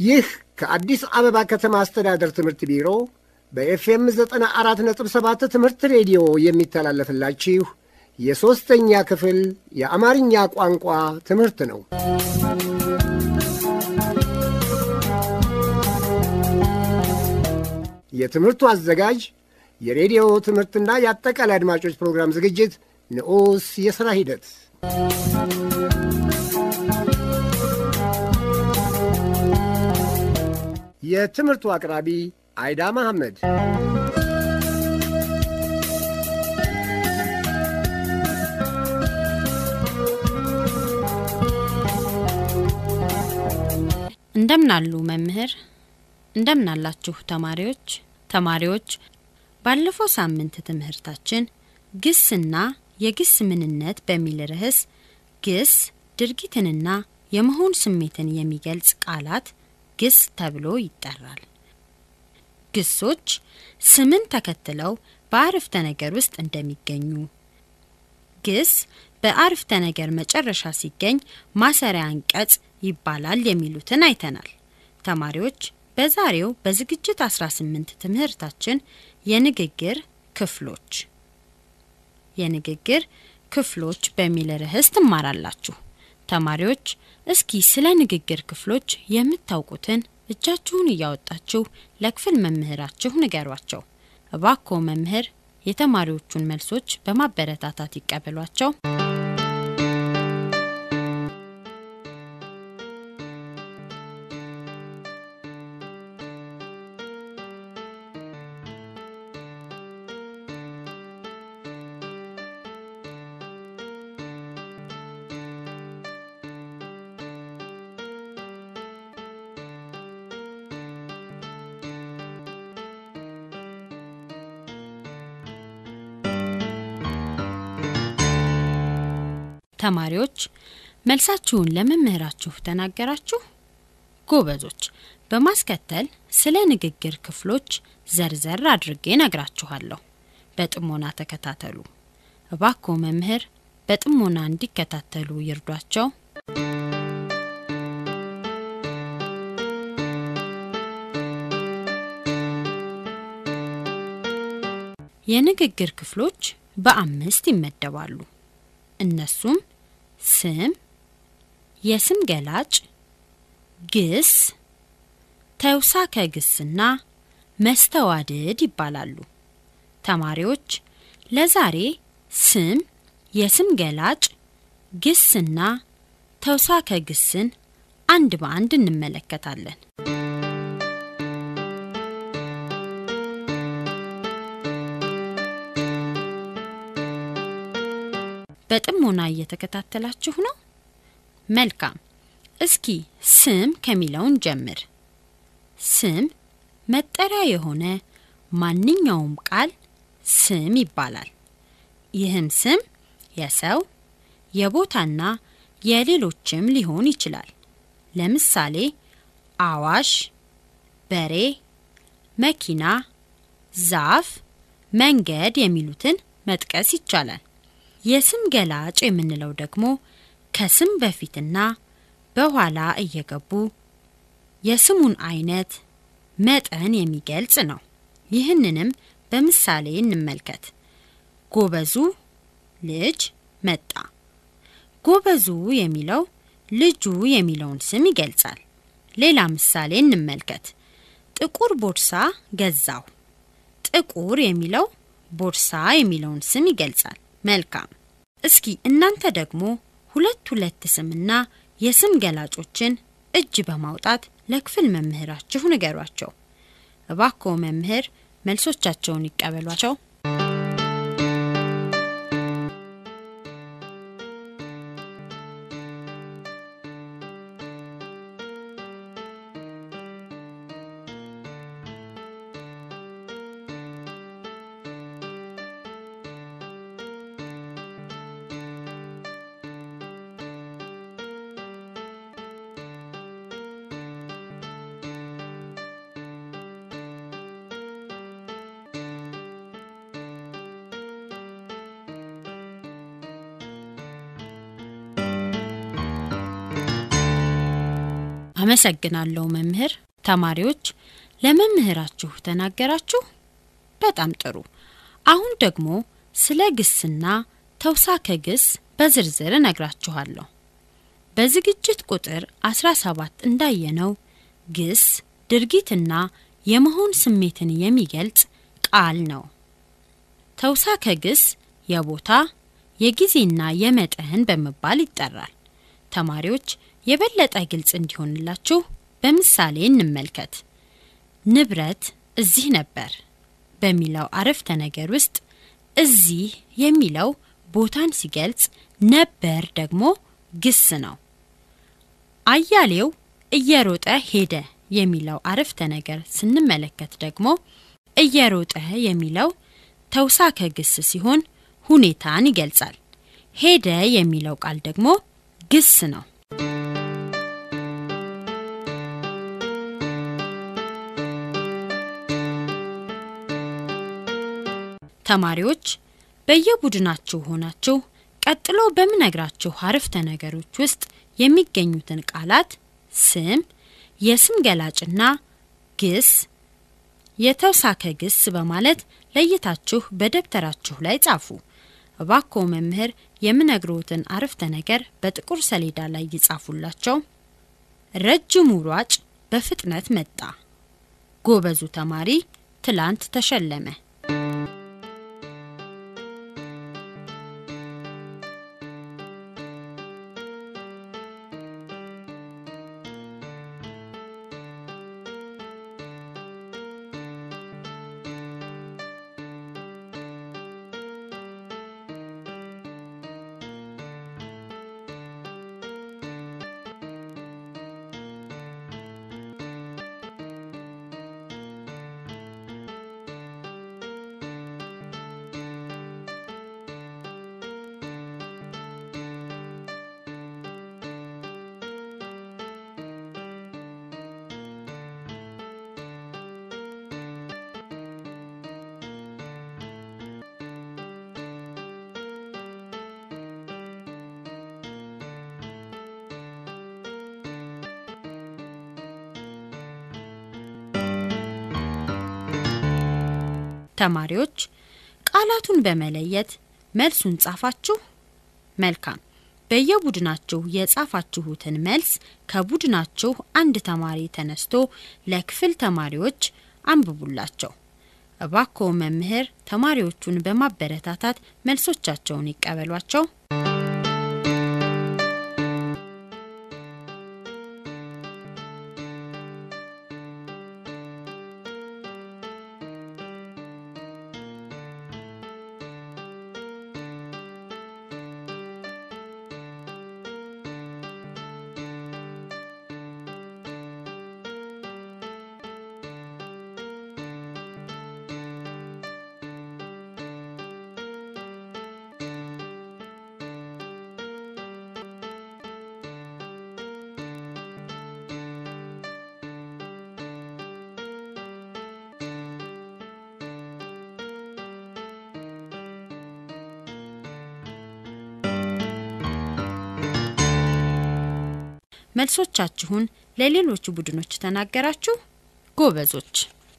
ይህ ከአዲስ አበባ ከተማ አስተዳደር ትምህርት ቢሮ በኤፍኤም 94.7 ትምህርት ሬዲዮ የሚተላለፍላችሁ የሦስተኛ ክፍል የአማርኛ ቋንቋ ትምህርት ነው። የትምህርቱ አዘጋጅ የሬዲዮ ትምህርትና የአጠቃላይ አድማጮች ፕሮግራም ዝግጅት ንዑስ የሥራ ሂደት የትምህርቱ አቅራቢ አይዳ መሐመድ። እንደምናሉ መምህር፣ እንደምናላችሁ ተማሪዎች። ተማሪዎች ባለፈው ሳምንት ትምህርታችን ግስና የግስ ምንነት በሚል ርዕስ ግስ ድርጊትንና የመሆን ስሜትን የሚገልጽ ቃላት ግስ ተብሎ ይጠራል። ግሶች ስምን ተከትለው በአረፍተ ነገር ውስጥ እንደሚገኙ፣ ግስ በአረፍተ ነገር መጨረሻ ሲገኝ ማሰሪያ አንቀጽ ይባላል የሚሉትን አይተናል። ተማሪዎች በዛሬው በዝግጅት 18 ትምህርታችን የንግግር ክፍሎች የንግግር ክፍሎች በሚል ርዕስ ትማራላችሁ። ተማሪዎች እስኪ ስለ ንግግር ክፍሎች የምታውቁትን እጃችሁን እያወጣችሁ ለክፍል መምህራችሁ ንገሯቸው። እባክዎ መምህር የተማሪዎቹን መልሶች በማበረታታት ይቀበሏቸው። ተማሪዎች መልሳችሁን ለመምህራችሁ ተናገራችሁ? ጎበዞች። በማስከተል ስለ ንግግር ክፍሎች ዘርዘር አድርጌ ነግራችኋለሁ። በጥሞና ተከታተሉ። እባክዎ መምህር በጥሞና እንዲከታተሉ ይርዷቸው። የንግግር ክፍሎች በአምስት ይመደባሉ። እነሱም ስም፣ የስም ገላጭ፣ ግስ፣ ተውሳከ ግስና መስተዋድድ ይባላሉ። ተማሪዎች ለዛሬ ስም፣ የስም ገላጭ፣ ግስና ተውሳከ ግስን አንድ በአንድ እንመለከታለን። በጥሞና እየተከታተላችሁ ነው? መልካም። እስኪ ስም ከሚለውን ጀምር። ስም መጠሪያ የሆነ ማንኛውም ቃል ስም ይባላል። ይህም ስም የሰው የቦታና የሌሎችም ሊሆን ይችላል። ለምሳሌ አዋሽ፣ በሬ፣ መኪና፣ ዛፍ፣ መንገድ የሚሉትን መጥቀስ ይቻላል። የስም ገላጭ የምንለው ደግሞ ከስም በፊትና በኋላ እየገቡ የስሙን አይነት፣ መጠን የሚገልጽ ነው። ይህንንም በምሳሌ እንመልከት። ጎበዙ ልጅ መጣ። ጎበዙ የሚለው ልጁ የሚለውን ስም ይገልጻል። ሌላ ምሳሌ እንመልከት። ጥቁር ቦርሳ ገዛው። ጥቁር የሚለው ቦርሳ የሚለውን ስም ይገልጻል። መልካም። እስኪ እናንተ ደግሞ ሁለት ሁለት ስምና የስም ገላጮችን እጅ በማውጣት ለክፍል መምህራችሁ ንገሯቸው። እባክዎ መምህር መልሶቻቸውን ይቀበሏቸው። አመሰግናለሁ መምህር። ተማሪዎች ለመምህራችሁ ተናገራችሁ? በጣም ጥሩ። አሁን ደግሞ ስለ ግስና ተውሳከ ግስ በዝርዝር እነግራችኋለሁ። በዝግጅት ቁጥር 17 እንዳየነው ግስ ድርጊትና የመሆን ስሜትን የሚገልጽ ቃል ነው። ተውሳከ ግስ የቦታ የጊዜና የመጠን በመባል ይጠራል። ተማሪዎች የበለጠ ግልጽ እንዲሆንላችሁ በምሳሌ እንመልከት። ንብረት እዚህ ነበር በሚለው አረፍተ ነገር ውስጥ እዚህ የሚለው ቦታን ሲገልጽ፣ ነበር ደግሞ ግስ ነው። አያሌው እየሮጠ ሄደ የሚለው አረፍተ ነገር ስንመለከት ደግሞ እየሮጠ የሚለው ተውሳከ ግስ ሲሆን ሁኔታን ይገልጻል። ሄደ የሚለው ቃል ደግሞ ግስ ነው። ተማሪዎች በየቡድናችሁ ሆናችሁ ቀጥሎ በምነግራችሁ አረፍተ ነገሮች ውስጥ የሚገኙትን ቃላት ስም፣ የስም ገላጭና ግስ፣ የተውሳከ ግስ በማለት ለይታችሁ በደብተራችሁ ላይ ጻፉ። እባክዎ መምህር የምነግሮትን አረፍተ ነገር በጥቁር ሰሌዳ ላይ ይጻፉላቸው። ረጅሙ ሯጭ በፍጥነት መጣ። ጎበዙ ተማሪ ትላንት ተሸለመ። ተማሪዎች ቃላቱን በመለየት መልሱን ጻፋችሁ? መልካም። በየቡድናችሁ የጻፋችሁትን መልስ ከቡድናችሁ አንድ ተማሪ ተነስቶ ለክፍል ተማሪዎች አንብቡላቸው። እባክዎ መምህር ተማሪዎቹን በማበረታታት መልሶቻቸውን ይቀበሏቸው። መልሶቻችሁን ለሌሎች ቡድኖች ተናገራችሁ? ጎበዞች።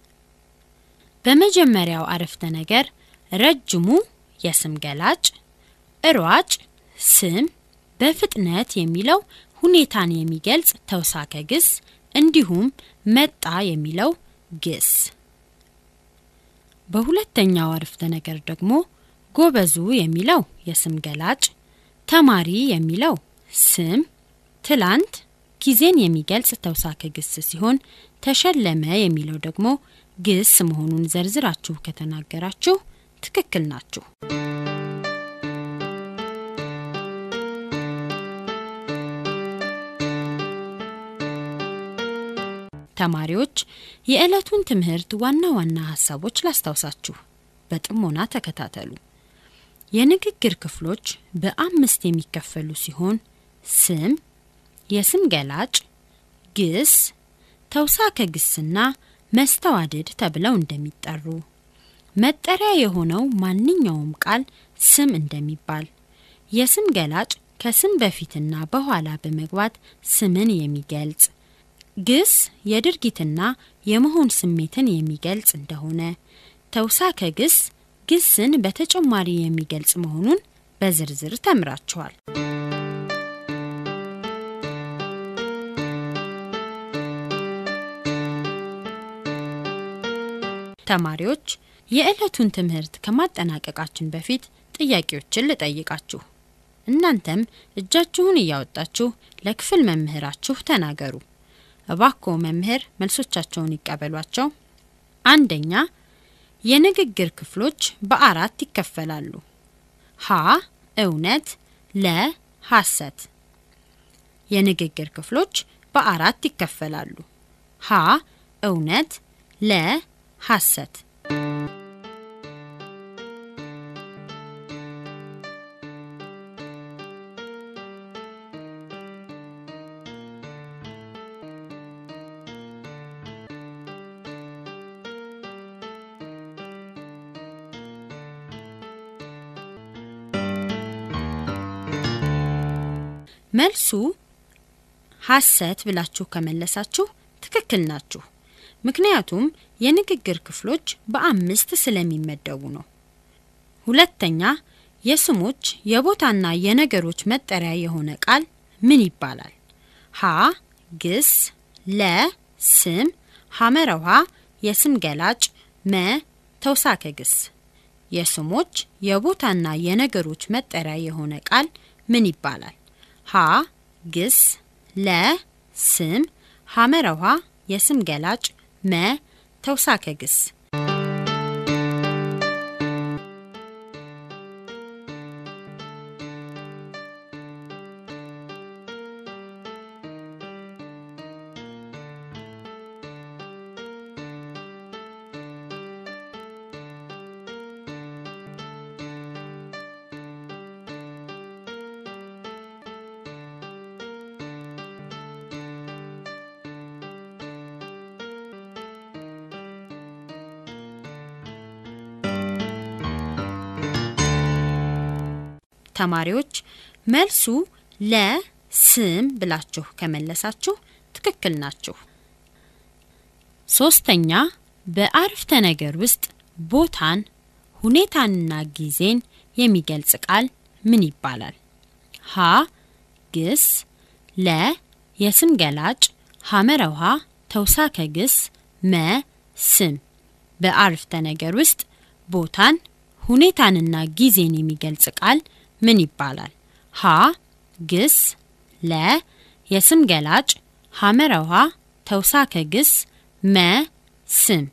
በመጀመሪያው አረፍተ ነገር ረጅሙ የስም ገላጭ፣ እሯጭ ስም፣ በፍጥነት የሚለው ሁኔታን የሚገልጽ ተውሳከ ግስ እንዲሁም መጣ የሚለው ግስ። በሁለተኛው አረፍተ ነገር ደግሞ ጎበዙ የሚለው የስም ገላጭ፣ ተማሪ የሚለው ስም ትላንት ጊዜን የሚገልጽ ተውሳከ ግስ ሲሆን ተሸለመ የሚለው ደግሞ ግስ መሆኑን ዘርዝራችሁ ከተናገራችሁ ትክክል ናችሁ። ተማሪዎች የዕለቱን ትምህርት ዋና ዋና ሀሳቦች ላስታውሳችሁ፣ በጥሞና ተከታተሉ። የንግግር ክፍሎች በአምስት የሚከፈሉ ሲሆን ስም የስም ገላጭ፣ ግስ፣ ተውሳከ ግስና መስተዋድድ ተብለው እንደሚጠሩ፣ መጠሪያ የሆነው ማንኛውም ቃል ስም እንደሚባል፣ የስም ገላጭ ከስም በፊትና በኋላ በመግባት ስምን የሚገልጽ፣ ግስ የድርጊትና የመሆን ስሜትን የሚገልጽ እንደሆነ፣ ተውሳከ ግስ ግስን በተጨማሪ የሚገልጽ መሆኑን በዝርዝር ተምራችኋል። ተማሪዎች የዕለቱን ትምህርት ከማጠናቀቃችን በፊት ጥያቄዎችን ልጠይቃችሁ። እናንተም እጃችሁን እያወጣችሁ ለክፍል መምህራችሁ ተናገሩ። እባክዎ መምህር መልሶቻቸውን ይቀበሏቸው። አንደኛ የንግግር ክፍሎች በአራት ይከፈላሉ። ሀ እውነት፣ ለ ሐሰት። የንግግር ክፍሎች በአራት ይከፈላሉ። ሀ እውነት፣ ለ ሐሰት። መልሱ ሐሰት ብላችሁ ከመለሳችሁ ትክክል ናችሁ። ምክንያቱም የንግግር ክፍሎች በአምስት ስለሚመደቡ ነው። ሁለተኛ የስሞች የቦታና የነገሮች መጠሪያ የሆነ ቃል ምን ይባላል? ሀ ግስ፣ ለ ስም፣ ሐመረ ውሃ የስም ገላጭ፣ መ ተውሳከ ግስ። የስሞች የቦታና የነገሮች መጠሪያ የሆነ ቃል ምን ይባላል? ሀ ግስ፣ ለ ስም፣ ሐመረ ውሃ የስም ገላጭ፣ መ ተውሳከ ግስ። ተማሪዎች መልሱ ለ ስም ብላችሁ ከመለሳችሁ ትክክል ናችሁ። ሶስተኛ በአረፍተ ነገር ውስጥ ቦታን፣ ሁኔታንና ጊዜን የሚገልጽ ቃል ምን ይባላል? ሀ ግስ፣ ለ የስም ገላጭ፣ ሐመረ ውሃ ተውሳከ ግስ፣ መ ስም። በአረፍተ ነገር ውስጥ ቦታን፣ ሁኔታንና ጊዜን የሚገልጽ ቃል ምን ይባላል? ሀ ግስ፣ ለ የስም ገላጭ፣ ሐመረ ውሃ ተውሳከ ግስ፣ መ ስም።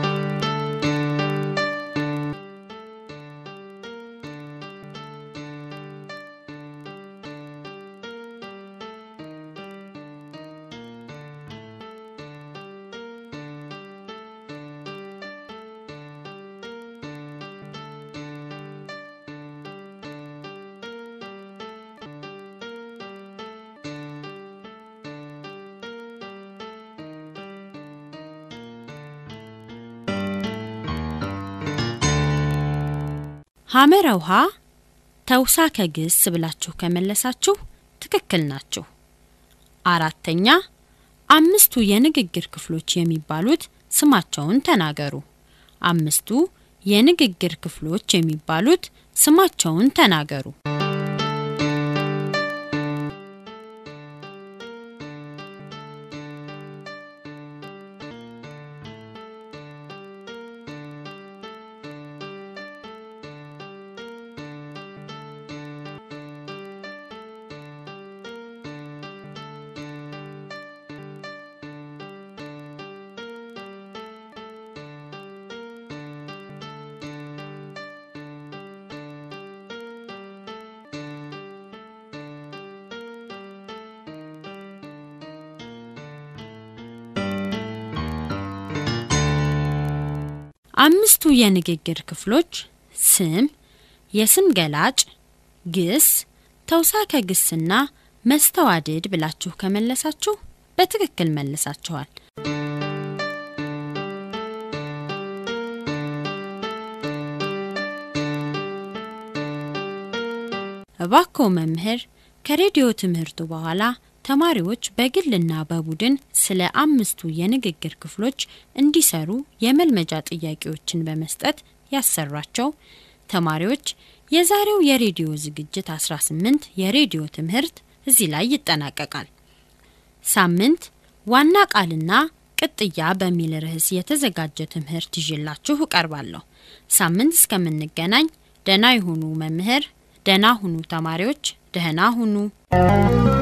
ሐመረ ውሃ ተውሳከ ግስ ብላችሁ ከመለሳችሁ ትክክል ናችሁ። አራተኛ አምስቱ የንግግር ክፍሎች የሚባሉት ስማቸውን ተናገሩ። አምስቱ የንግግር ክፍሎች የሚባሉት ስማቸውን ተናገሩ። አምስቱ የንግግር ክፍሎች ስም፣ የስም ገላጭ፣ ግስ፣ ተውሳከ ግስና መስተዋድድ ብላችሁ ከመለሳችሁ በትክክል መልሳችኋል። እባክዎ መምህር ከሬዲዮ ትምህርቱ በኋላ ተማሪዎች በግልና በቡድን ስለ አምስቱ የንግግር ክፍሎች እንዲሰሩ የመልመጃ ጥያቄዎችን በመስጠት ያሰራቸው ተማሪዎች የዛሬው የሬዲዮ ዝግጅት 18 የሬዲዮ ትምህርት እዚህ ላይ ይጠናቀቃል። ሳምንት ዋና ቃልና ቅጥያ በሚል ርዕስ የተዘጋጀ ትምህርት ይዤላችሁ እቀርባለሁ። ሳምንት እስከምንገናኝ ደህና ይሁኑ መምህር፣ ደህና ሁኑ ተማሪዎች፣ ደህና ሁኑ።